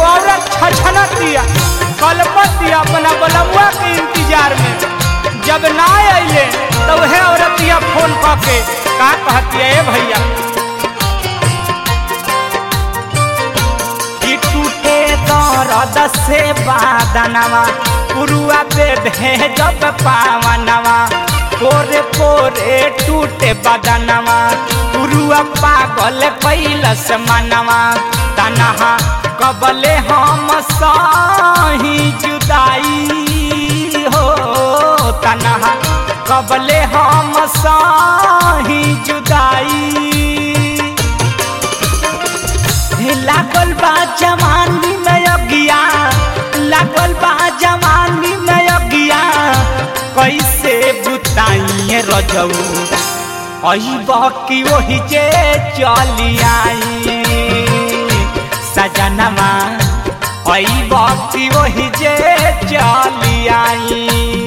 एगो औरत छछनतिया कलपतिया अपना बलमुआ के इंतजार में जब ना अइले तो वह औरतिया फोन कऽ के का कहतिया ए भैया कि टूटे दर्द से बादनवा पुरुआ पे भेजब पावनवा पोरे पोरे टूटे बदनवा पुरुआ पागल कैलस मनवा तनहा कबले हम सही जुदाई हो तनहा कबले हम सही जुदाई लागल बा जवानी में अगिया लागल बा जवानी में अगिया कैसे बुताइए रजऊ अइब कि वही जे चली आई सजनमा अइब कि वही जे चली आई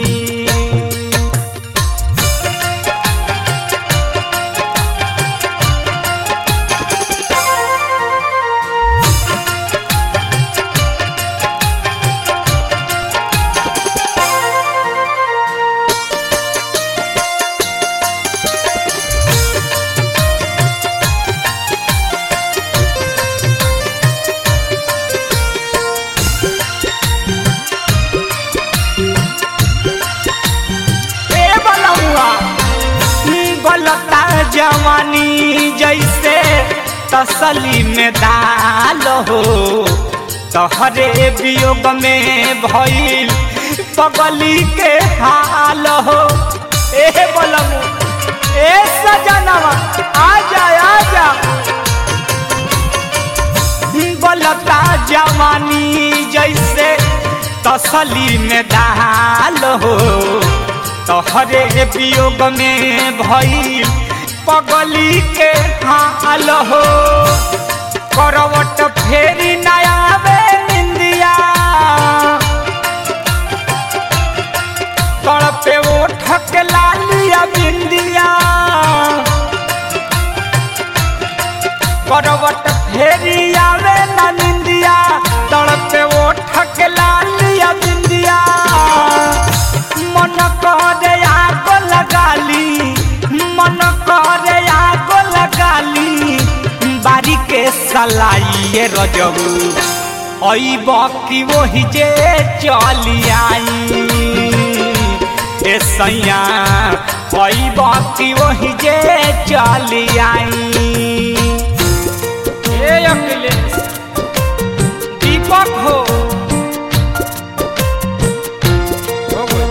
ए बलमुआ गलता जवानी जैसे तसली में दाल हो तहरे वियोग में भइल पगली के हाल हो ए बलमु ए सजनवा आ जा आ जा गलता जवानी जैसे तसली में दाल हो तोहरे वियोग में भइल पगली के हाल हो करवट फेरी नया निंदिया तड़पे ओठ के लालिया बिंदिया करवट फेरी आवे ना निंदिया तड़पे ओठ के लालिया बिंदिया मन करे आग लगाली मन करे आग लगाली बारी के सलाई रजबू अइब कि वही जे चली आई ए सैया अइब कि वही जे चली आई ए अखिलेश दीपक हो हो गई।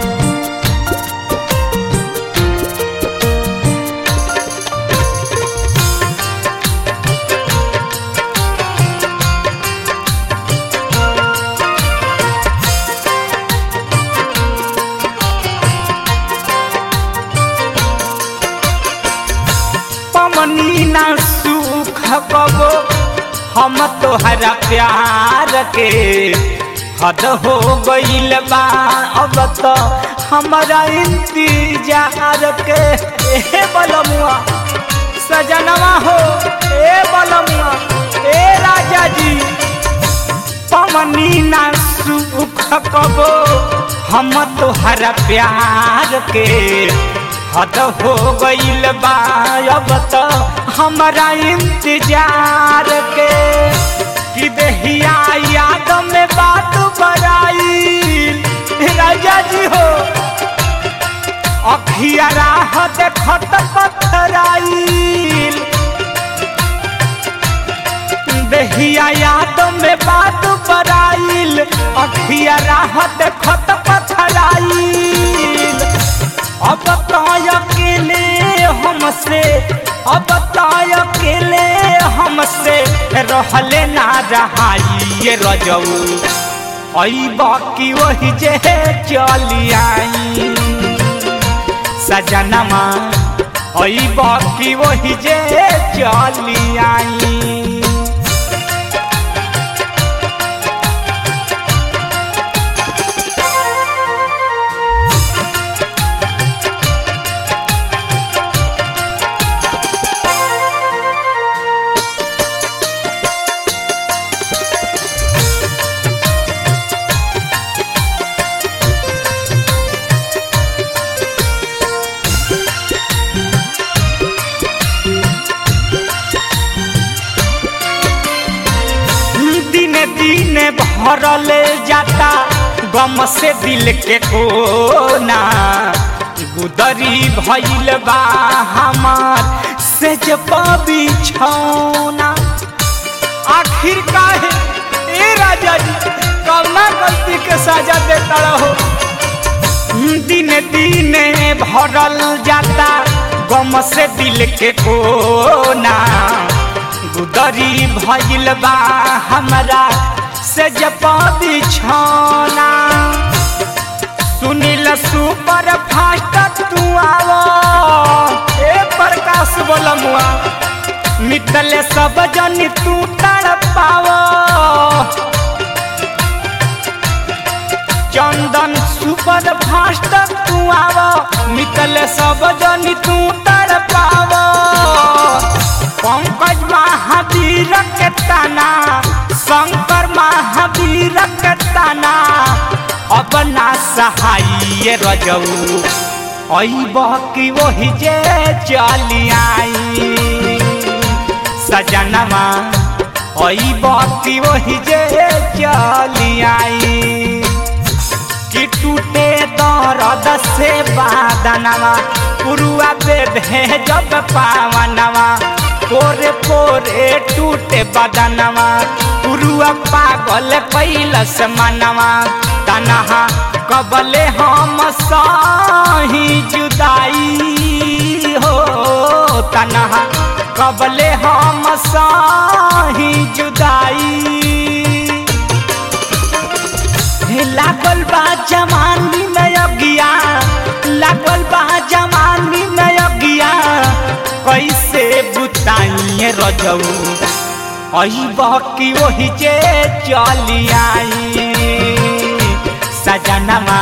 पमनी ना सुख कबो हम तोहरा प्यार के हद हो गईल बा अब तो हमारा इंतजार के ए बलमुआ सजनवा हो ए बलमुआ ए राजा जी पमनी ना सुख कबो हम तोहरा प्यार के हद हो गईल बा अब तो हमारा इंतजार के कि देहिया याद में बात बराई राजा जी हो अखिया राह देखत पथराइल देहिया याद में बात बराइल अखिया राह देखत पथराइल अब तो अकेले हमसे अब तो अकेले हमसे रहले ना रहाई रजऊ अइब कि वही जे चली आई सजनमा अइब कि वही जे चली आई दिन भरल जाता गम से दिल के कोना गुदरी भइल बा हमार से जब बिछौना आखिर काहे ए राजा जी कौना गलती के सजा देता रहो दिन दिन भरल जाता गम से दिल के कोना गुदरी भइल बा हमरा से जब बिछौना सुनील सुपर फास्ट तू आवो ए प्रकाश बोलमुआ मितले सब जन तू तड़ पावो चंदन सुपर फास्ट तू आवो मितले सब जन तू तड़ पावो पंकज महावीर के तना शंकर महावीर के तना अब ना सहाय रजऊ अइब कि वही जे चली आई सजनवा अइब कि वही जे चली आई कि टूटे दर्द से बादनवा पुरुआ पे भेजब पावनवा पोरे पोरे टूटे बदनवा पुरुआ पागल कैलस मनवा तनहा कबले हम सही जुदाई हो तनहा कबले हम सही जुदाई लागल बा जवानी में अगिया लागल बा जवानी में अगिया कैसे बुताइए रजऊ अइब कि वही जे चली आई सजनवा